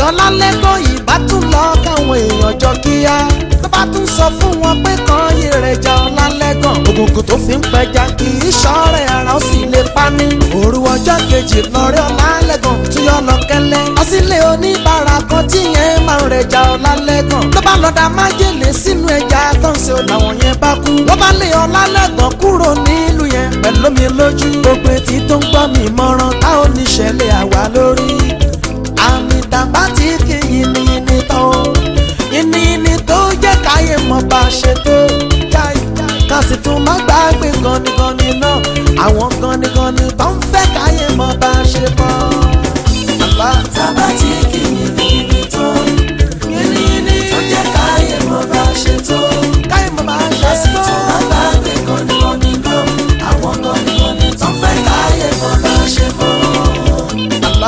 ọlálẹ́gàn ìbá tún lọ káwọn èèyàn jọ kíá tó bá tún sọ fún wọn pé kan yé rẹ̀ já ọlálẹ́gàn ògùnkùn tó fi ń pẹja kì í ṣọ́ọ̀rẹ́ ara ó sì lè pa ní. òru ọjọ́ kejì lọ́rẹ́ ọlálẹ́gàn tún yọ lọ kẹ́lẹ́ ọsílẹ̀ oníbàárà kan tí yẹn máa ń rẹ̀ já ọlálẹ́gàn ló bá lọ da májèlé sínú ẹja tó ń ṣe làwọn yẹn bá kú wọ́n bá lé ọlálẹ́gàn kúrò nílùú yẹn pẹ̀lú mi lójú gbogbo etí tó ń gbọ́ mi mọ́ràn táwọn oníṣẹ̀lẹ̀ àwa lórí àmì tàbá tí kì í ní ní tán o ìní tó jẹ́ káyé mọ̀ bá ṣe tó jáì ká sì tún má gbàgbé ganigani náà àwọn ganigani tó ń fẹ́ káyé mọ̀ bá ṣe mọ́. Àbá tábà tí kì í ní ibi tó ìní tó jẹ́ káyé mọ́ bá ṣe tó. káyé mọ̀ bá ṣe Lásì tó. tó má gbàgbé gọ́nigọ́ni náà. Àwọn gọ́nigọ́ni tó fẹ́ káyé mọ́ bá ṣe mọ́. Àbá.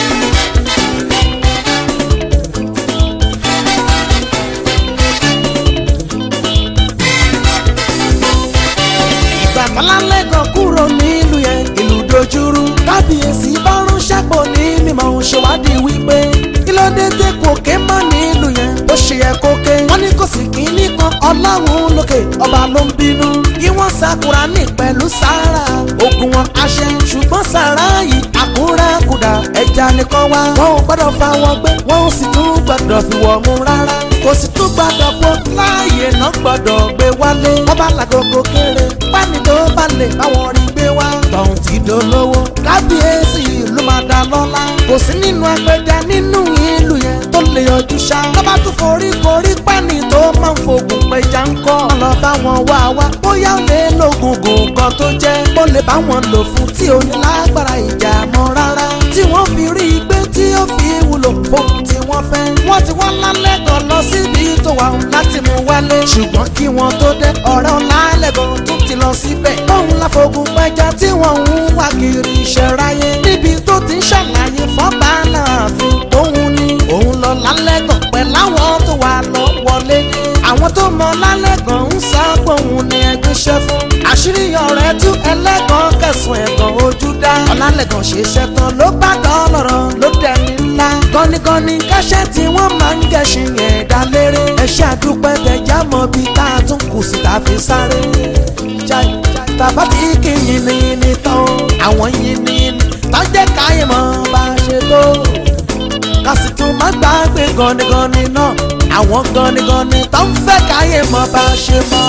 ìgbà tọ́lálẹ́gàn kúrò nílùú yẹn ìlú dojúrú kábíyèsí bá ránṣẹ́ pọ̀ ní mímọ́ òun ṣèwádìí wípé kí ló dé tẹ́ kò ké mọ́ nílùú yẹn bó ṣe yẹ kó ké wọ́n ní kò sì kínní kan ọlọ́run lókè ọba ló ń bínú kí wọ́n sakura ní pẹ̀lú sára ogun wọn aṣẹ ṣùgbọ́n sára yìí àkúrákudà ẹja nìkan wá wọn ò gbọ́dọ̀ fa wọn gbé wọn ò sì tún gbọ́dọ̀ fi wọ̀ mú rárá kò sì tún gbọ́dọ̀ kó láàyè náà gbọ́dọ̀ gbé wálé wọ́n bá làgògò kéré pání tó bá lè báwọn rí gbé wá tọ̀hún ti dolówó kábíyèsí ìlú máa dá lọ́lá kò sí nínú apẹja nínú ìlú yẹn tó lè yọjú ṣá lọ́ba tún forí korí pání tó máa ń fògùn pẹja ń kọ́ lọ bá wọn wá wá bóyá ó lè lògùn gùn kan tó jẹ́ ó lè bá wọn lò fún tí ò ní lágbára ìjà mọ́ rárá tí wọ́n fi rí i pé tí ó fi wúlò fóun tí wọ́n fẹ́ wọ́n ti wá lálẹ́gàn lọ síbi tó wà láti mú wálé ṣùgbọ́n kí wọ́n tó dé ọ̀rẹ́ ọ̀la lẹ́gàn tún ti lọ síbẹ̀ òun láfogun pẹja tí wọ́n ń wá kiri ìṣẹ̀ráyé níbi tó ti ń ṣàlàyé fọ́ba láàfin tóun ní òun lọ lálẹ́gàn pẹ̀lú àwọn tó wà lọ wọlé ní àwọn tó mọ lálẹ́gàn ń sá gbóhùn ní ẹgbẹ́ṣẹ́ fún àṣírí ọ̀rẹ́ tú ẹlẹ́gàn kẹsùn ẹ̀gàn ojú dá ọ̀làlẹ́gàn ṣe iṣẹ́ tán ló bá dọ́lọ́rọ̀ ló dẹni ńlá gọ́nigọ́ni kẹ́sẹ́ tí wọ́n máa ń gẹ̀ṣin yẹn dá léré ẹ̀ṣẹ́ àdúpẹ́ tẹ̀já mọ́ bí tá a tún kù sí tá a fi sáré jai tàbá tí kì í yin ní ní tán àwọn yin ní ní tọ́jẹ́ káyé mọ́ bá a ṣe tó ká sì tún má gbàgbé gọ́nigọ́ni náà àwọn gọ́nigọ́ni tó ń fẹ́ káyé mọ́ bá a ṣe mọ́.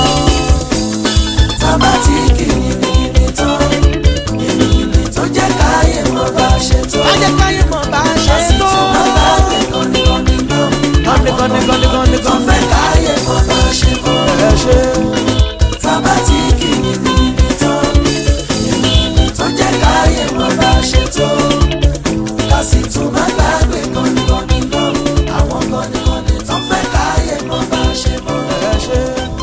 Tábà tí kì í ní ibi tó ìní tó jẹ́ káyé mọ́ bá ṣe tó. tọ́jẹ́ káyé mọ́ bá a ṣe Lásì tó. tó má gbàgbé gọ́nigọ́ni náà. gọ́ni gọ́ni gọ́ni gọ́ni Tó gọ́ni fẹ́ káyé mọ́ bá ṣe mọ́. ẹ ṣe. Tábà tí kì í ní ibi tó ìní tó jẹ́ káyé mọ́ bá ṣe tó. Lásì tó má gbàgbé gọ́nigọ́ni náà. Àwọn gọ́nigọ́ni tó fẹ́ káyé mọ́ bá ṣe mọ́. ẹ ṣe.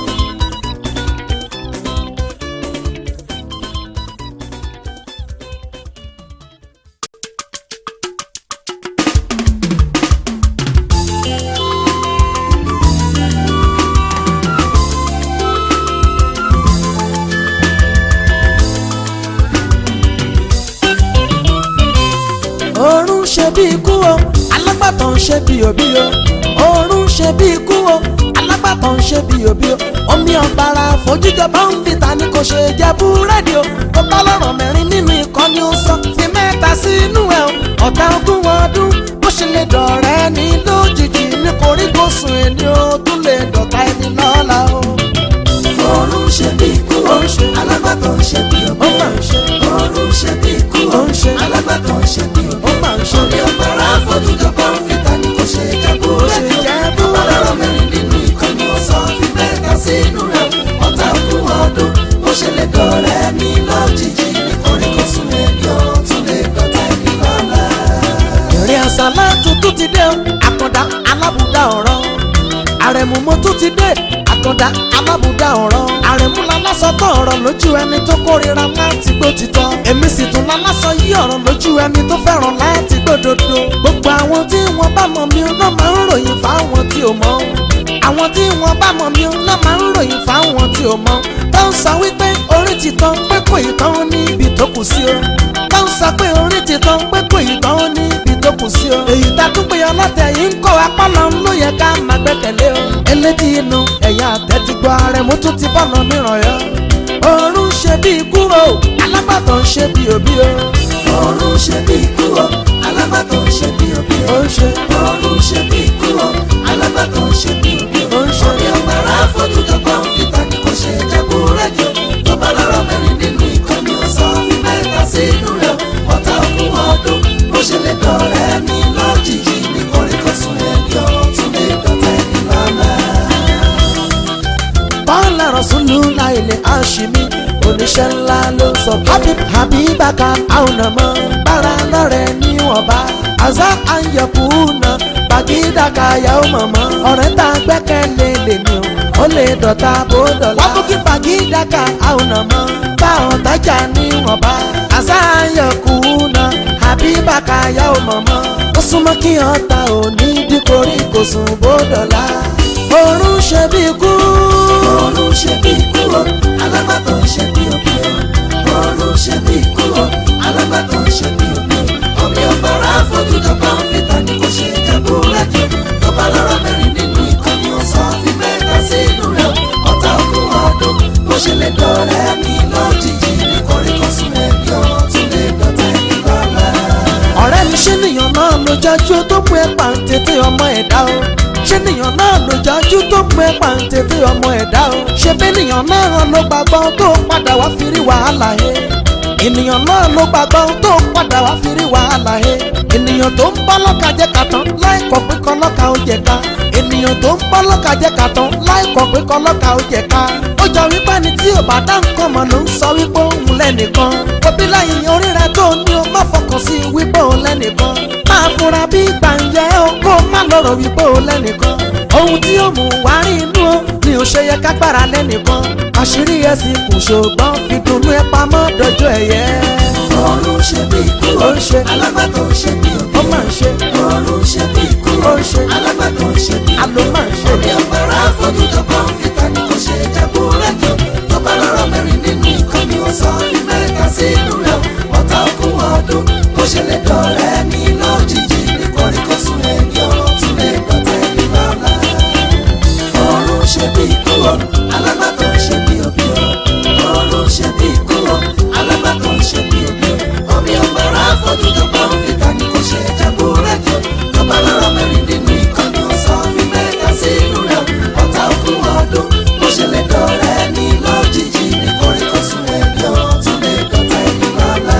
oorun ṣe bí ikú o alágbàtàn ń ṣe bí òbí o oorun ṣe bí ikú o alágbàtàn ń ṣe bí òbí o omi ọ̀gbàrà fojújọba ń fìtà ní kò ṣe jẹ búrẹ́dì o tó bá lọ́rọ̀ mẹ́rin nínú ìkọ́ni ó sọ fi mẹ́ta sínú ẹ̀ o ọ̀tá ogún ọdún bó ṣe lè dọ̀rẹ́ ní lójijì ní koríkòsùn ẹni o tún lè dọ̀tá ẹni lọ́la o. Oorun ṣe bí ikú o, alágbàtàn ṣe bí ó òbí. máa ń ṣe Oorun ṣe bí ikú Ó o, ń ṣe. alágbàtàn ṣe bí òbí. ó máa ń ṣe Omi ọ̀gbàrá fojújọba ń fìtà ní kò ṣe jẹ́ búrẹ́dì o. jẹ́ Ọlọ́rọ̀ mẹ́rin nínú ìkànnì ọ̀sán fi mẹ́ta sínú rẹ̀. Ọ̀tá ogún ọdún bó ṣe lè dọ̀rẹ́ ní lójijì ní koríkòsùn ẹni ó tún lè dọ̀tá ẹni lọ́la. ìrìn àṣàlá tuntun ti dé o àkàndá alábùdá ọ̀rọ̀ àrẹ̀mú mo tún ti dé àkàndá alábùdá ọ̀rọ̀ àrẹ̀mú lálásọ̀tọ̀ ọ̀rọ̀ lójú ẹni tó kórira láti gbó títọ́ èmi sì tún lálásọ yí ọ̀rọ̀ lójú ẹni tó fẹ́ràn láti gbódodo gbogbo àwọn tí wọ́n bá mọ̀ mí náà máa ń ròyìn fáwọn tí ò mọ̀ àwọn tí wọ́n bá mọ̀ mí náà máa ń ròyìn fáwọn tí ò mọ̀ tó ń sọ wípé orí ti tán pé kò ì tán níbi tó kù sí o tó ń sọ pé orí ti tán pé kò ì tán níbi tó kù kù sí o. èyí tá tún pé ọlọ́tẹ̀ yìí ń kọ́ apálọ̀ ń ló yẹ ká máa gbẹ́kẹ̀lé o. elétí inú ẹ̀yà àtẹ̀tìgbọ́ ààrẹ mú tún ti bọ́ọ̀nà mìíràn yọ. òórùn ṣe bí kúrò alágbàtọ̀ ń ṣe bí òbí o. ọ̀run ṣe bí ikú o alágbàtọ̀ ṣe bí òbí ó o ń ṣe ọ̀run ṣe bí ikú o alágbàtọ̀ ṣe bí òbí o ó ń ṣe. omi ọ̀gbàrá fojújọpọ̀ fìtà ni kò ṣe jẹ́kú rẹ́jọ tó bá lọ́rọ̀ mẹ́rin nínú ìkànnì ọ̀sán fi mẹ́ta sínú rẹ̀ ọ̀tá òkú ọdún bó ṣe lè dọ̀rẹ́ ní lójijì ní kórìkọ̀sùn ẹni ọ̀tún lè dọ̀tẹ́ ní lọ́lẹ̀. Bọ́lá Rasulu láìlè Àṣìmí oníṣẹ́ ńlá ló sọ. Habib Habibaka àwọn ọmọ bára lọ́rẹ̀ níwọ̀nba. Àzá àyẹ̀kú na Bàgídàkà yàwó mọ̀mọ́. Ọ̀rẹ́ tá a gbẹ́kẹ̀lé lè ní o, ó lè dọ̀tà bó dọ̀la. Wọ́n mú kí Bàgídàkà àwọn ọmọ bá ọ̀tajà níwọ̀nba. Àzá àyẹ̀kú na Habibaka yàwó mọ̀mọ́. Ó súnmọ́ kí ọ̀tá òní díporí kò sùn bó dọ̀la. Òórùn ṣe bí kú. ọ̀run ṣe bí ikú o alágbàtọ̀ ṣe bí òbí o ọ̀run ṣe bí ikú o alágbàtọ̀ ṣe bí òbí o omi ọ̀gbàrá fojújọpọ̀ fìtà ni kò ṣe jẹ́kú rẹ́jọ tó bá lọ́rọ̀ mẹ́rin nínú ìkànnì ọ̀sán fi mẹ́ta sínú rẹ̀ ọ̀tá òkun ọdún bó ṣe lè dọ̀rẹ́ ní lójijì ní kórìkọ̀sùn ẹni ọ̀tún lè dọ̀tẹ́ ní lọ́lẹ̀. ọ̀rẹ́ mi ṣé nìyàn náà ló jájú tó mú ẹ pàǹtẹ̀tẹ̀ ọmọ ẹ̀dá o ṣé nìyàn náà ló jájú tó mú ẹ pàǹtẹ̀tẹ̀ ọmọ ẹ̀dá o ṣé bẹ́ẹ̀ nìyàn náà ló gbàgbọ́ tó padà wá fi rí wàhálà he ènìyàn náà ló gbàgbọ́ tó padà wá fi rí wàhálà he ènìyàn tó ń bọ́ lọ́ka jẹ́ kàtán láìkọ̀ pé kọ́ lọ́ka ó jẹ ká ènìyàn tó ń bọ́ lọ́ka jẹ́ kàtán láìkọ̀ pé kọ́ lọ́ka ó jẹ ká ó jọ wípé ni tí ò bá dá nǹkan mọ̀ ló ń sọ wípé òun lẹ́nìkan òbí láyìn orí rẹ tó ní o má fọkàn sí wípé òun lẹ́nìkan máa fura bí gbàǹjẹ́ o kó má lọ́rọ̀ wípé òun lẹ́nìkan ohun tí ó mú wá rí inú o ni ò ṣe yẹ ká gbára lẹ́nìkan àṣírí ẹ̀ sì kù ṣùgbọ́n fi dunnú ẹ pamọ́ dọjọ́ ẹ̀yẹ ọ̀run ṣe bí ikú o Ó ń ṣe. alágbàtọ̀ ṣe bí òbí ó o máa ń ṣe ọ̀run ṣe bí ikú o Ó ń ṣe. alágbàtọ̀ ṣe bí òbí o. àló máa ń ṣe omi ọ̀gbàrá fojújọpọ̀ fìtà ni kò ṣe jẹ́kú rẹ́jọ tó bá lọ́rọ̀ mẹ́rin nínú ìkànnì ọ̀sán fi mẹ́ta sínú rẹ̀ ọ̀tá òkun ọdún bó ṣe lè dọ̀rẹ́ ní lójijì ní kórìkọ̀sùn ẹni ọ̀tún lè dọ̀tẹ́ ní lọ́la. ọ̀run ṣe bí ikú o alágbàtọ̀ ṣe bí òbí o ọ̀run ṣe bí ikú o alágbàtọ̀ ṣe bí òbí o omi ọ̀gbàrá fojújọpọ̀ fìtà ni kò ṣe jẹ́kú rẹ́jọ tó bá lọ́rọ̀ mẹ́rin nínú ìkànnì ọ̀sán fi mẹ́ta sínú rẹ̀ ọ̀tá òkun ọdún bó ṣe lè dọ̀rẹ́ ní lójijì ní kórìkọ̀sùn ẹni ọ̀tún lè dọ̀tẹ́ ní lọ́la.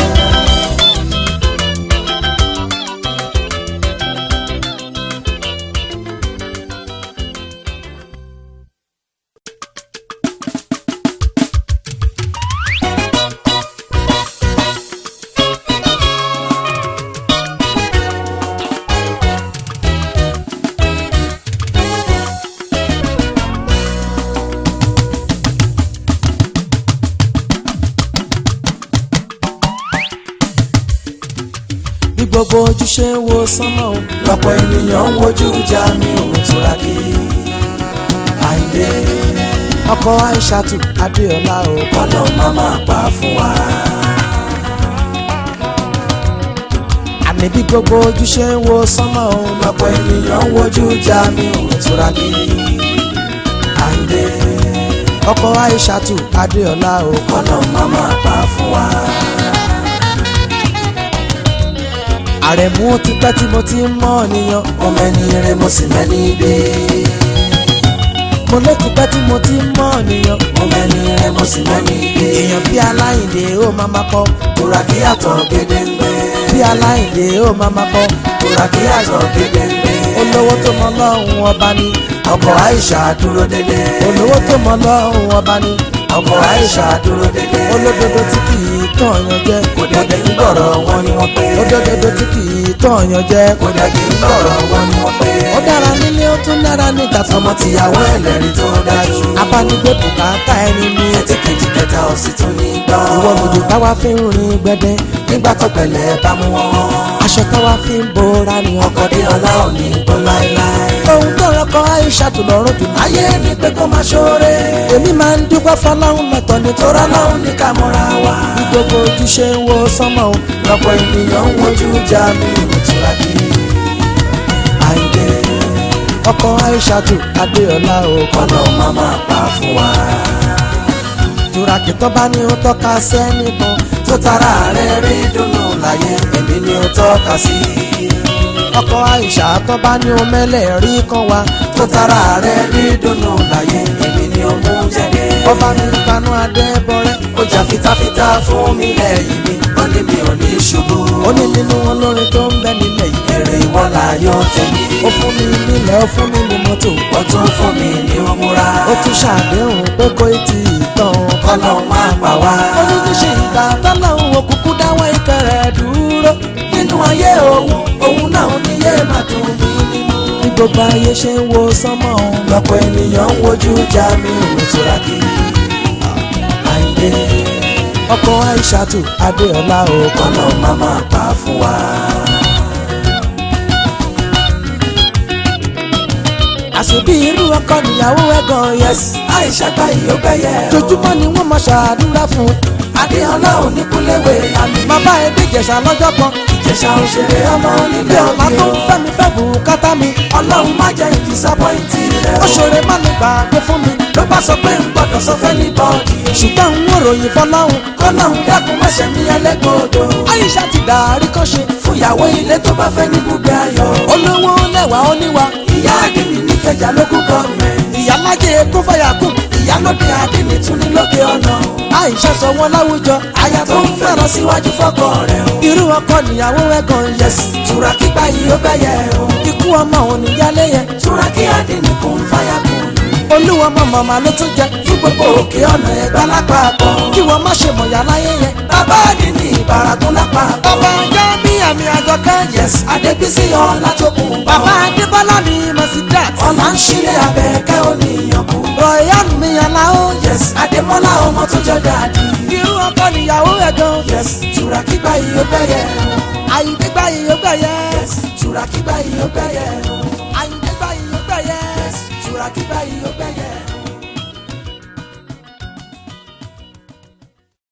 bí gbogbo ojú ṣe ń wo sánmọ́ o lọ́pọ̀ ènìyàn ń wojú ìjà mi òun tura kí àìdè ọkọ Aishatu Adéọlá o kọ́lọ́ má máa pa fún wa. àní bí gbogbo ojú ṣe ń wo sánmọ́ o lọ́pọ̀ ènìyàn ń wojú ìjà mi òun tura kí àìdè ọkọ Aishatu Adéọlá o kọ́lọ́ má máa pa fún wa. àrẹ̀mú ó ti pẹ́ tí mo ti ń mọ̀ nìyàn mo mẹ́ni rẹ mo sì mẹ́ni dé mo ló ti pẹ́ tí mo ti ń mọ̀ nìyàn mo mẹ́ni rẹ mo sì mẹ́ni dé èèyàn bí aláìndé ó máa máa pọ̀ tura kí àtọ̀ gédéǹgbé bí aláìndé ó máa máa pọ̀ tura kí àtọ̀ gédéǹgbé olówó tó mọ lọ́hùn ọba ni ọkọ̀ Aisha dúró dédé olówó tó mọ lọ́hùn ọba ni ọkọ̀ Aisha dúró dédé olódodo tí kì í tọ̀yàn jẹ kò dẹ̀gẹ̀ ń gbọ̀rọ̀ wọn ni wọ́n pé olódodo tí kì í tọ̀yàn jẹ kò dẹ̀gẹ̀ ń gbọ̀rọ̀ wọn ni wọ́n pé ó dára nílé ó tún dára níta ọmọ tọmọ tìyàwó ẹlẹ́rìí tó dájú abánigbé bùkátà ẹni ní ẹtí kejì kẹta ò sì tún ní gbọ́ ìwọ lòdì táwa fi ń rin gbẹdẹ nígbà tó pẹ̀lẹ́ bá mú wọn aṣọ táwa fi ń bora ní ọkọ ọkọ̀ dé ọlá ò ní gbọ́ láéláé ohun tó rọkọ Aishatu lọ́rùn jù ayé ni pé kó máa ṣoore. èmi máa ń dúpẹ́ fọláhùn lọ́tọ̀ nítorí tọ́ra lọ́hùn ní ká mọ́ra wa. bí gbogbo ojúṣe ń wo sánmọ̀ o lọ́pọ̀ ènìyàn ń wojú já mi ìtura kí. àìdè ọkọ aishatu adéọlá o kọ́nà máma pa fún wa. túrakì tó bá ní ó tọ́ka sẹ́nìkan tó tara rẹ̀ rí dùnú láyé èmi ni ó tọ́ka sí. ọkọ aisha tó bá ní ó mẹ́lẹ̀ rí kan wá tó tara rẹ̀ rí dùnú láyé èmi ni ó mú jáde. ọba mi gbanú adébọrẹ ó jà fitafita fún mi lẹ́yìn mi ó ní mi ò ní ṣubú. ó ní nínú olórin tó ń bẹ nílẹ̀ yìí èrè ìwọ láyọ̀ tèmi. ó fún mi nílẹ̀ ó fún mi ní mọ́tò ó tún fún mi ní òmùra. ó tún ṣàdéhùn pé kó tí ì tán kọ́nà máa pa wá. ó ní níṣe ìgbà tọ́lọ́hún òkùnkùn dáwọ́ ìfẹ́ rẹ̀ dúró nínú ayé òun òun náà ní yé máa dùn mí nínú. bí gbogbo ayé ṣe ń wo sánmọ̀ o lọ́pọ̀ ènìyàn ń wojú já mi ò tura kí. àìdè ọkọ aishatu adéọlá o kọ́nà máa máa pa fún wa. àṣebí irú ọkọ níyàwó ẹ̀ gan yes àìṣà gba ìyóbẹ̀yẹ o. jojúmọ́ ni wọ́n máa ṣàdúrà fún adéọlá oníkúléwé àmì. bàbá ẹbí ìjẹ̀ṣà lọ́jọ́ kan ìjẹ̀ṣà òṣèré ọmọ ilé onílé ọ̀la òbí tó o. ń fẹ́ mi fẹ́ bùkátà mi ọlọ́run má jẹ́ ìdísápọ́ìntì rẹ̀ ó ṣòro má lè gbàgbé fún mi ló bá sọ pé n gbọ́dọ̀ sọ fẹ́ ní bọ́ọ̀dì. ṣùgbọ́n n ò ròyìn fọláhùn kọ́lọ́hún dákun má ṣe mí ẹlẹ́gbọ̀ọ́dọ̀. aisha ti dàrí kan ṣe fúyàwó ilé tó bá fẹ́ ní gbùgbé ayọ̀. olówó lẹ́wà oníwà ìyá àdìní níkẹjà lókun gọ́ọ̀mẹ̀ntì. ìyálájẹ kó fàyà kù ìyálóde àdìní tún ní lókè ọ̀nà. aisha sọ wọn láwùjọ aya tó ń fẹ́ lọ síwájú fọ́kọ rẹ̀ o. irú ọkọ níyàwó ẹ̀ gan yes túrakí gbà yìí ó bẹ̀yẹ o. ikú ọmọ òun níyálé yẹn túrakí àdìní kún fáyà kún. olúwa ọmọ màmá ló tún jẹ fún gbogbo òkè ọ̀nà ẹ̀gbá lápapọ̀. kí wọ́n má ṣe mọ̀yà láyé yẹn bàbá àdìní ìbàràkún lápapọ̀. bàbá ajá bí àmì àjọkẹ́ yes adébísí ọlá tó kún bá bàbá adébọ́lá ni masidat ọlá ń ṣílẹ̀ abẹ́ẹ̀kẹ́ oníyàn kú. rọ̀yàn mi aláwọ̀ yes adémọ́lá ọmọ tó jọ dáadé. irú ọkọ níyàwó ẹ̀ gan yes túrakí gbà yìí ó bẹ̀yẹ o. àyíké gbáyé yóò gbẹ̀yẹ. yes túrakí gbà yìí ó bẹ̀yẹ o.